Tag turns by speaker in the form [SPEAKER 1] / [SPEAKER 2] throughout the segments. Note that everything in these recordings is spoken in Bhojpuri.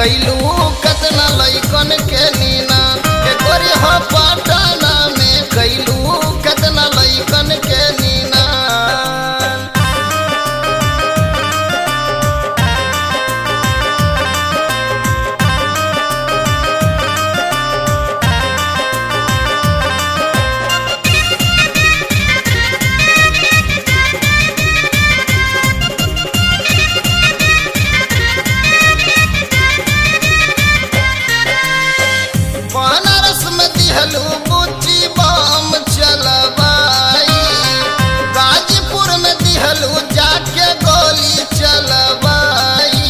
[SPEAKER 1] कैलू कतना लैकन के नीना के गोरी हो पटना में कैलू कतना लैकन के नीना बनारस में दिहलू बुच्ची बम चलबाई गाजीपुर में दिहलू जाके गोली चलबाई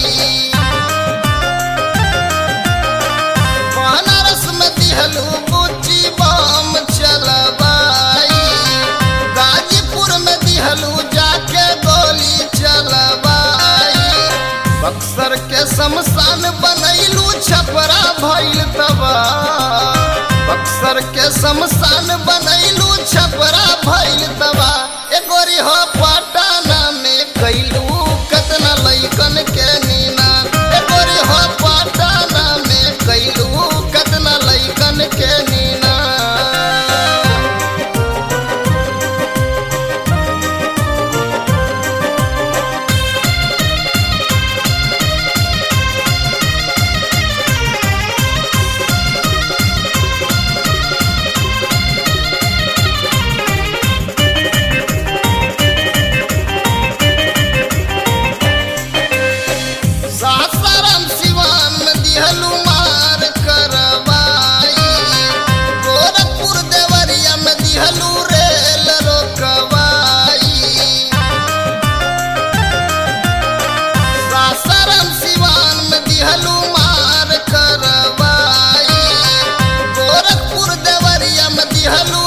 [SPEAKER 1] बनारस में दिहलू बुच्ची बम चलबाई गाजीपुर में दिहलू जाके गोली चलबाई बक्सर के शमशान बनैलू छपरा भइल तबा बक्सर के शमशान बनैलू छपरा भइल तबा ए गोरी हो पटना में कैलू कतना लैकन के नीना ए गोरी हो पटना में कैलू कतना लैकन के नीना सासाराम सिवान में दिहलू मार करवाई गोरखपुर देवरिया में दिहलू रेल रोकवाई सासाराम सिवान में दिहलू मार करवाई गोरखपुर देवरिया में दिहलू